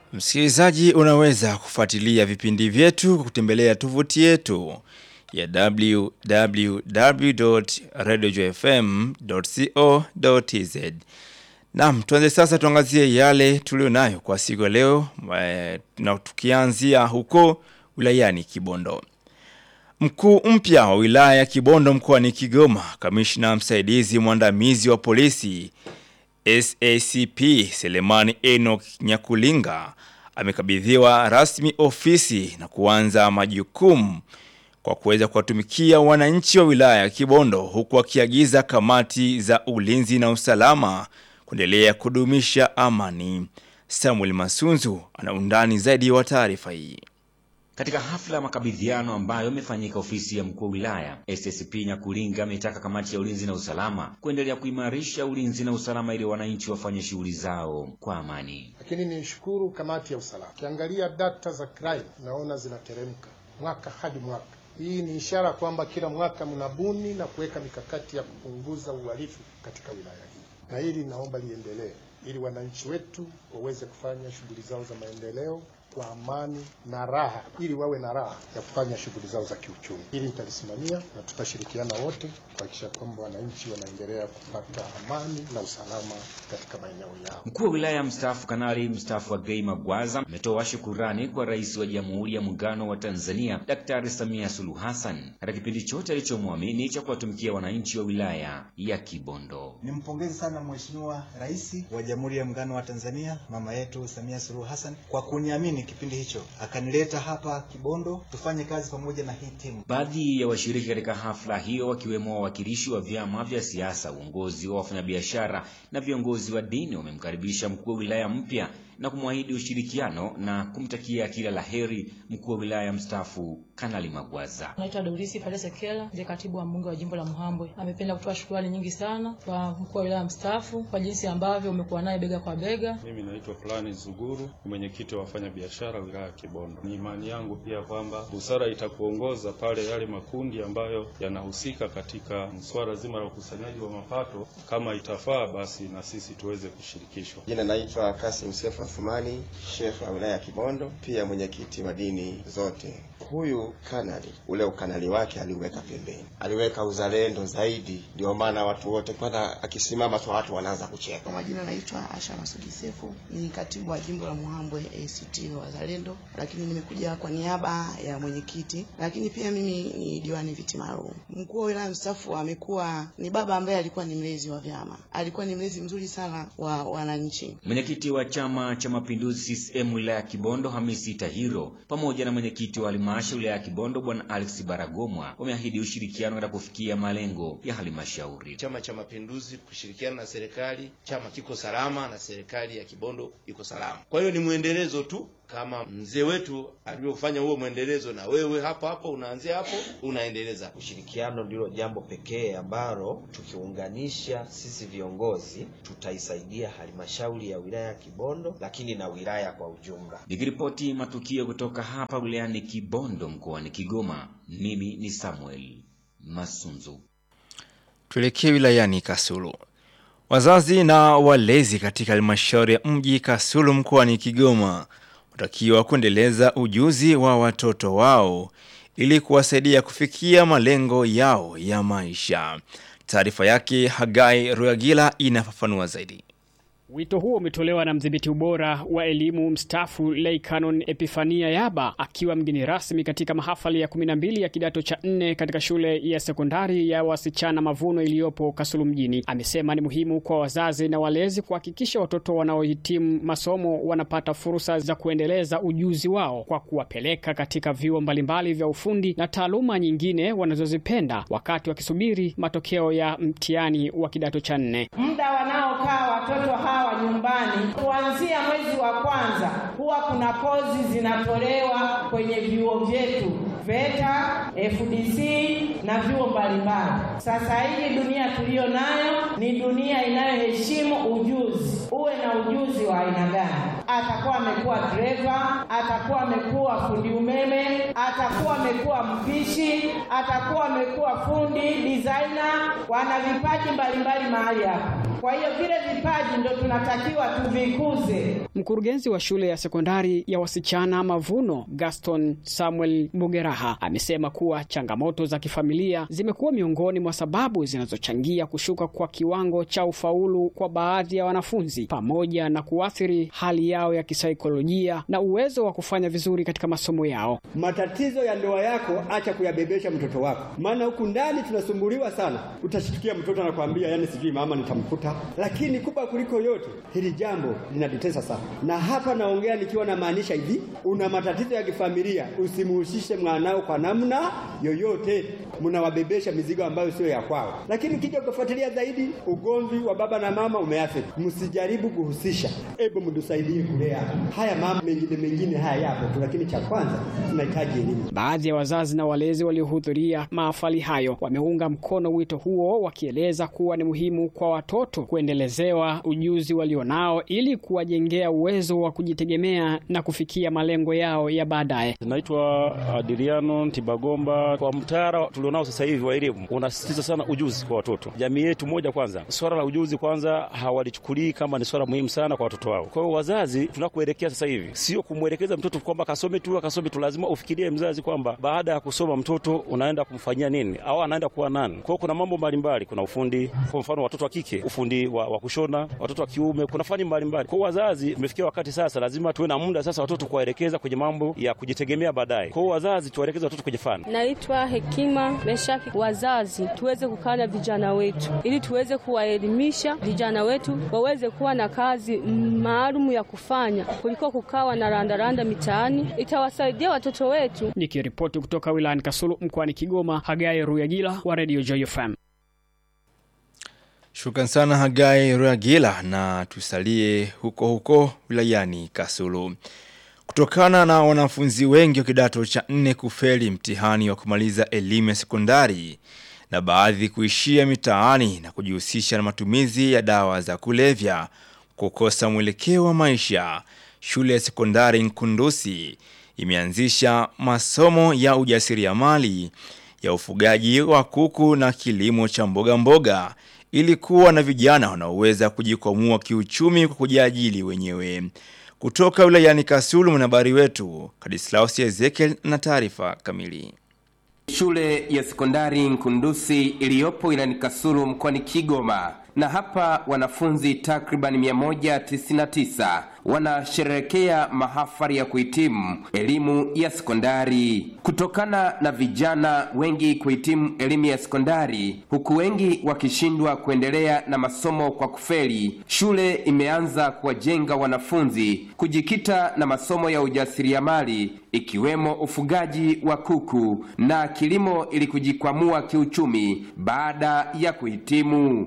Msikilizaji, unaweza kufuatilia vipindi vyetu kwa kutembelea tovuti yetu ya www.radiojfm.co.tz. Naam, tuanze sasa tuangazie yale tulionayo kwa siku ya leo eh, na tukianzia huko wilayani Kibondo. Mkuu mpya wa wilaya ya Kibondo mkoani Kigoma, kamishna msaidizi mwandamizi wa polisi SACP Selemani Enoch Nyakulinga amekabidhiwa rasmi ofisi na kuanza majukumu kwa kuweza kuwatumikia wananchi wa wilaya ya Kibondo huku akiagiza kamati za ulinzi na usalama kuendelea kudumisha amani. Samuel Masunzu ana undani zaidi wa taarifa hii. Katika hafla ya makabidhiano ambayo imefanyika ofisi ya mkuu wa wilaya, SSP Nyakulinga ametaka kamati ya ulinzi na usalama kuendelea kuimarisha ulinzi na usalama ili wananchi wafanye shughuli zao kwa amani. Lakini nishukuru kamati ya usalama, ukiangalia data za crime naona zinateremka mwaka hadi mwaka. Hii ni ishara kwamba kila mwaka mnabuni na kuweka mikakati ya kupunguza uhalifu katika wilaya hii, na hili naomba liendelee ili wananchi wetu waweze kufanya shughuli zao za maendeleo kwa amani na raha, ili wawe na raha ya kufanya shughuli zao za kiuchumi. Hili nitalisimamia na tutashirikiana wote kuhakikisha kwamba wananchi wanaendelea kupata amani na usalama katika maeneo yao. Mkuu wa wilaya mstaafu Kanali mstaafu Agei Magwaza ametoa shukurani kwa Rais wa Jamhuri ya Muungano wa Tanzania Daktari Samia Suluhu Hassan katika kipindi chote alichomwamini cha kuwatumikia wananchi wa wilaya ya Kibondo. Nimpongeze sana Mheshimiwa Rais wa Jamhuri ya Muungano wa Tanzania mama yetu Samia Suluhu Hassan kwa kuniamini kipindi hicho akanileta hapa Kibondo tufanye kazi pamoja na hii timu. Baadhi ya washiriki katika hafla hiyo wakiwemo wawakilishi wa vyama vya siasa, uongozi wa wafanyabiashara na viongozi wa dini wamemkaribisha mkuu wa wilaya mpya na kumwahidi ushirikiano na kumtakia kila la heri mkuu wa wilaya mstaafu Kanali Magwaza. Naitwa Dorisi Pale Sekela, ndiye katibu wa mbunge wa jimbo la Muhambwe. Amependa kutoa shukrani nyingi sana kwa mkuu wa wilaya mstaafu kwa jinsi ambavyo umekuwa naye bega kwa bega. Mimi naitwa Fulani Zuguru, mwenyekiti wa wafanyabiashara wilaya ya Kibondo. Ni imani yangu pia kwamba busara itakuongoza pale yale makundi ambayo yanahusika katika swala zima la ukusanyaji wa mapato, kama itafaa, basi na sisi tuweze kushirikishwa. Jina naitwa Kasim Sefu Athumani, shefu wa wilaya ya Kibondo, pia mwenyekiti wa dini zote. Huyu kanali, ule ukanali wake aliweka pembeni, aliweka uzalendo zaidi, ndio maana watu wote kwanza akisimama tu watu wanaanza kucheka. Kwa majina naitwa Asha Masudi Sefu, ni katibu wa jimbo la Muhambwe ACT Wazalendo, lakini nimekuja kwa niaba ya mwenyekiti, lakini pia mimi ni diwani viti maalum. Mkuu wa wilaya mstaafu amekuwa ni baba ambaye alikuwa ni mlezi wa vyama, alikuwa ni mlezi mzuri sana wa wananchi. Mwenyekiti wa Chama cha Mapinduzi CCM wilaya ya Kibondo Hamisi Tahiro pamoja na mwenyekiti wa halmashauri wilaya ya Kibondo Bwana Alex Baragomwa wameahidi ushirikiano katika kufikia malengo ya halmashauri. Chama cha Mapinduzi kushirikiana na serikali, chama kiko salama na serikali ya Kibondo iko salama. Kwa hiyo ni mwendelezo tu kama mzee wetu alivyofanya huo mwendelezo, na wewe hapo hapo unaanzia hapo unaendeleza. Ushirikiano ndilo jambo pekee ambalo tukiunganisha sisi viongozi tutaisaidia halmashauri ya wilaya ya Kibondo, lakini na wilaya kwa ujumla. Nikiripoti matukio kutoka hapa wilayani Kibondo mkoani Kigoma, mimi ni Samuel Masunzu. Tuelekee wilayani Kasulu. Wazazi na walezi katika halmashauri ya mji Kasulu mkoani Kigoma watakiwa kuendeleza ujuzi wa watoto wao ili kuwasaidia kufikia malengo yao ya maisha. Taarifa yake Hagai Ruagila inafafanua zaidi. Wito huo umetolewa na mdhibiti ubora wa elimu mstaafu Lay Canon Epifania Yaba akiwa mgeni rasmi katika mahafali ya 12 ya kidato cha nne katika shule ya sekondari ya wasichana Mavuno iliyopo Kasulu mjini. Amesema ni muhimu kwa wazazi na walezi kuhakikisha watoto wanaohitimu masomo wanapata fursa za kuendeleza ujuzi wao kwa kuwapeleka katika vyuo mbalimbali vya ufundi na taaluma nyingine wanazozipenda wakati wakisubiri matokeo ya mtihani wa kidato cha nne. Muda wanaokaa watoto hawa nyumbani kuanzia mwezi wa kwanza huwa kuna kozi zinatolewa kwenye vyuo vyetu VETA, FDC na vyuo mbalimbali. Sasa hii dunia tuliyo nayo ni dunia inayoheshimu ujuzi. Uwe na ujuzi wa aina gani? Atakuwa amekuwa dereva, atakuwa amekuwa fundi umeme, atakuwa amekuwa mpishi, atakuwa amekuwa fundi designer. Wana vipaji mbalimbali mahali hapa Kwa hiyo vile vipaji ndo tunatakiwa tuvikuze. Mkurugenzi wa shule ya sekondari ya wasichana Mavuno, Gaston Samuel Bugeraha, amesema kuwa changamoto za kifamilia zimekuwa miongoni mwa sababu zinazochangia kushuka kwa kiwango cha ufaulu kwa baadhi ya wanafunzi pamoja na kuathiri hali yao ya kisaikolojia na uwezo wa kufanya vizuri katika masomo yao. Matatizo ya ndoa yako acha kuyabebesha mtoto wako, maana huku ndani tunasumbuliwa sana. Utashtukia mtoto anakwambia, yani sijui mama nitamkuta. Lakini kubwa kuliko yote, hili jambo linatutesa sana, na hapa naongea nikiwa namaanisha hivi, una matatizo ya kifamilia, usimuhusishe mwanao kwa namna yoyote. Mnawabebesha mizigo ambayo sio ya kwao, lakini kija ukafuatilia zaidi, ugomvi wa baba na mama umeathiri. Msijaribu kuhusisha, hebu mtusaidie kulea haya mama. Mengine mengine haya yapo tu, lakini cha kwanza tunahitaji elimu. Baadhi ya wazazi na walezi waliohudhuria mahafali hayo wameunga mkono wito huo, wakieleza kuwa ni muhimu kwa watoto kuendelezewa ujuzi walionao ili kuwajengea uwezo wa kujitegemea na kufikia malengo yao ya baadaye. Naitwa Adriano Tibagomba. Kwa mtaala tulionao sasa hivi wa elimu unasisitiza sana ujuzi kwa watoto. Jamii yetu moja, kwanza swala la ujuzi kwanza hawalichukulii kama ni swala muhimu sana kwa watoto wao. Kwa hiyo wazazi, tunakuelekea sasa hivi sio kumwelekeza mtoto kwamba kasome tu akasome tu, lazima ufikirie mzazi kwamba baada ya kusoma mtoto unaenda kumfanyia nini au anaenda kuwa nani. Kwa hiyo kuna mambo mbalimbali, kuna ufundi, kwa mfano watoto wa kike ufundi wa, wa kushona, watoto wa kiume kuna fani mbalimbali. Kwa hiyo wazazi, imefikia wakati sasa lazima tuwe na muda sasa watoto kuwaelekeza kwenye mambo ya kujitegemea baadaye. Kwa hiyo wazazi, tuwaelekeze watoto kwenye fani. Naitwa Hekima Meshaki. Wazazi tuweze kukaa na vijana wetu ili tuweze kuwaelimisha vijana wetu waweze kuwa na kazi maalum ya kufanya kuliko kukaa wanarandaranda mitaani. Itawasaidia watoto wetu. Nikiripoti kutoka wilayani Kasulu mkoani Kigoma, Hagai Ruyagila wa Radio Joy FM. Shukran sana Hagai Ruyagila, na tusalie huko huko wilayani Kasulu. Kutokana na wanafunzi wengi wa kidato cha nne kufeli mtihani wa kumaliza elimu ya sekondari na baadhi kuishia mitaani na kujihusisha na matumizi ya dawa za kulevya, kukosa mwelekeo wa maisha, shule ya sekondari Nkundusi imeanzisha masomo ya ujasiriamali ya ufugaji wa kuku na kilimo cha mboga mboga ili kuwa na vijana wanaoweza kujikwamua kiuchumi kwa kujiajili wenyewe. Kutoka wilayani Kasulu, mwanahabari wetu Kadislaus Ezekiel na taarifa kamili. Shule ya sekondari Nkundusi iliyopo wilayani Kasulu mkoani Kigoma, na hapa wanafunzi takriban 199 wanasherehekea mahafali ya kuhitimu elimu ya sekondari. Kutokana na vijana wengi kuhitimu elimu ya sekondari, huku wengi wakishindwa kuendelea na masomo kwa kufeli, shule imeanza kuwajenga wanafunzi kujikita na masomo ya ujasiriamali ikiwemo ufugaji wa kuku na kilimo ili kujikwamua kiuchumi baada ya kuhitimu.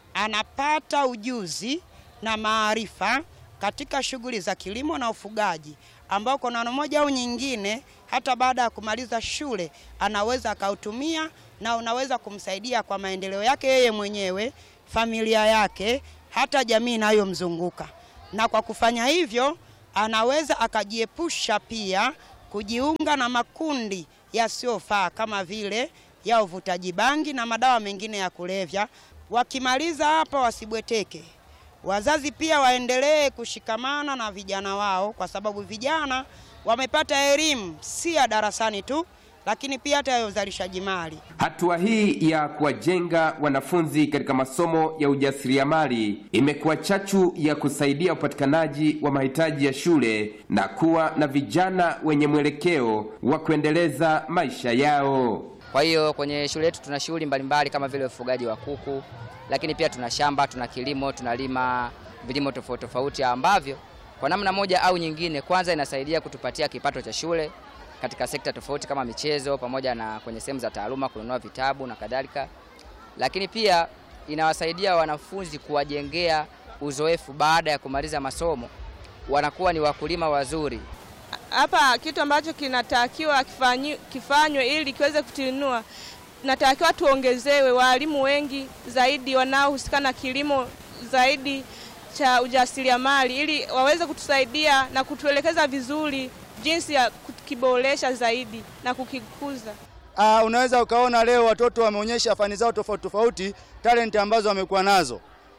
Anapata ujuzi na maarifa katika shughuli za kilimo na ufugaji, ambao kwa namna moja au nyingine, hata baada ya kumaliza shule anaweza akautumia na unaweza kumsaidia kwa maendeleo yake yeye mwenyewe, familia yake, hata jamii inayomzunguka. Na kwa kufanya hivyo, anaweza akajiepusha pia kujiunga na makundi yasiyofaa kama vile ya uvutaji bangi na madawa mengine ya kulevya. Wakimaliza hapa, wasibweteke. Wazazi pia waendelee kushikamana na vijana wao, kwa sababu vijana wamepata elimu si ya darasani tu, lakini pia hata ya uzalishaji mali. Hatua hii ya kuwajenga wanafunzi katika masomo ya ujasiriamali imekuwa chachu ya kusaidia upatikanaji wa mahitaji ya shule na kuwa na vijana wenye mwelekeo wa kuendeleza maisha yao. Kwa hiyo kwenye shule yetu tuna shughuli mbalimbali kama vile ufugaji wa kuku, lakini pia tuna shamba, tuna kilimo, tunalima vilimo tofauti tofauti ambavyo kwa namna moja au nyingine, kwanza inasaidia kutupatia kipato cha shule katika sekta tofauti kama michezo, pamoja na kwenye sehemu za taaluma, kununua vitabu na kadhalika, lakini pia inawasaidia wanafunzi kuwajengea uzoefu baada ya kumaliza masomo, wanakuwa ni wakulima wazuri. Hapa kitu ambacho kinatakiwa kifanywe ili kiweze kutinua, natakiwa tuongezewe walimu wengi zaidi wanaohusika na kilimo zaidi cha ujasiriamali, ili waweze kutusaidia na kutuelekeza vizuri jinsi ya kukiboresha zaidi na kukikuza. Uh, unaweza ukaona leo watoto wameonyesha fani zao tofauti tofauti, talenti ambazo wamekuwa nazo.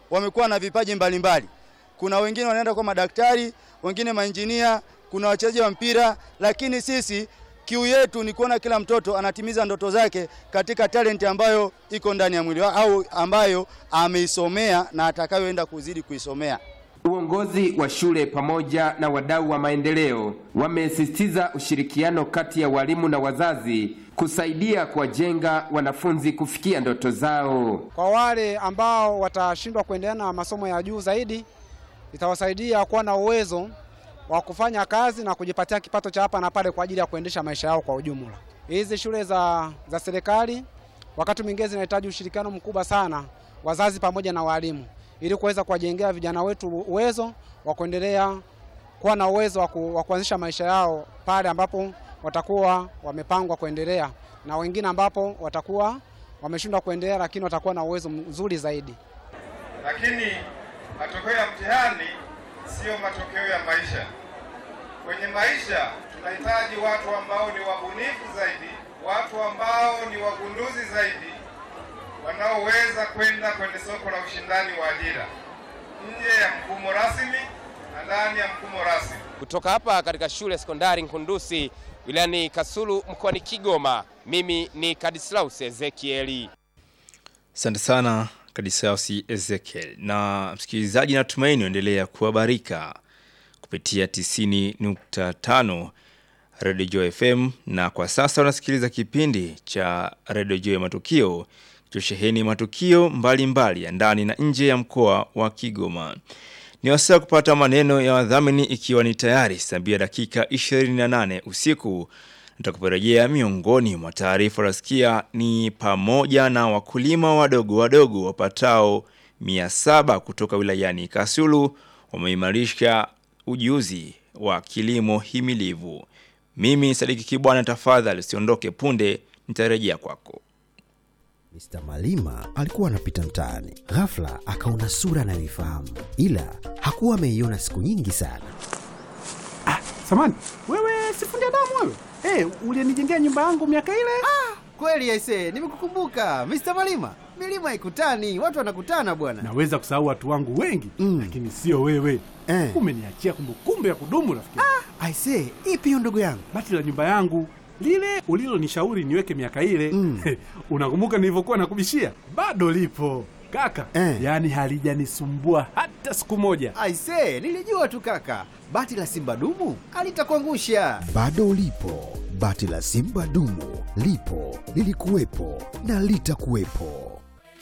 wamekuwa na vipaji mbalimbali. Kuna wengine wanaenda kwa madaktari, wengine mainjinia, kuna wachezaji wa mpira, lakini sisi kiu yetu ni kuona kila mtoto anatimiza ndoto zake katika talenti ambayo iko ndani ya mwili wake au ambayo ameisomea na atakayoenda kuzidi kuisomea. Uongozi wa shule pamoja na wadau wa maendeleo wamesisitiza ushirikiano kati ya walimu na wazazi kusaidia kuwajenga wanafunzi kufikia ndoto zao. Kwa wale ambao watashindwa kuendelea na masomo ya juu zaidi, itawasaidia kuwa na uwezo wa kufanya kazi na kujipatia kipato cha hapa na pale kwa ajili ya kuendesha maisha yao kwa ujumla. Hizi shule za, za serikali wakati mwingine zinahitaji ushirikiano mkubwa sana, wazazi pamoja na walimu, ili kuweza kuwajengea vijana wetu uwezo wa kuendelea kuwa na uwezo wa ku- wa kuanzisha maisha yao pale ambapo watakuwa wamepangwa kuendelea, na wengine ambapo watakuwa wameshindwa kuendelea, lakini watakuwa na uwezo mzuri zaidi. lakini matokeo ya mtihani siyo matokeo ya maisha. Kwenye maisha tunahitaji watu ambao ni wabunifu zaidi, watu ambao ni wagunduzi zaidi, wanaoweza kwenda kwenye soko la ushindani wa ajira nje ya mfumo rasmi na ndani ya mfumo rasmi. Kutoka hapa katika shule ya sekondari Nkundusi wilayani Kasulu mkoani Kigoma, mimi ni Kadislaus Ezekieli. Asante sana Kadisausi Ezekiel. Na msikilizaji, natumaini uendelea kuhabarika kupitia 90.5 Radio Joy FM, na kwa sasa unasikiliza kipindi cha Radio Joy Matukio kilichosheheni matukio mbalimbali mbali ya ndani na nje ya mkoa wa Kigoma. Ni wasaa kupata maneno ya wadhamini, ikiwa ni tayari saa mbili dakika 28 usiku nitakuperejea miongoni mwa taarifa rasikia ni pamoja na wakulima wadogo wadogo wapatao 700 kutoka wilayani Kasulu wameimarisha ujuzi wa kilimo himilivu. Mimi Sadiki Kibwana, tafadhali usiondoke, punde nitarejea kwako. Mr. Malima alikuwa anapita mtaani, ghafla akaona sura anayoifahamu, ila hakuwa ameiona siku nyingi sana. Samani, wewe sifundi damu wewe? Hey, ulinijengea nyumba yangu miaka ile? Ah, kweli aise, nimekukumbuka Mr. Malima. Milima ikutani, watu wanakutana bwana. Naweza kusahau watu wangu wengi mm. lakini sio wewe Eh. Umeniachia kumbukumbu ya kudumu rafiki. Ah, aise, ipi hiyo ndugu yangu? Bati la nyumba yangu lile ulilonishauri niweke miaka ile mm. unakumbuka nilivyokuwa nakubishia? Bado lipo kaka Eh. yaani halijanisumbua hata siku moja. Aise, nilijua tu kaka, bati la simba dumu alitakuangusha. Bado ulipo, bati la simba dumu lipo, lilikuwepo na litakuwepo.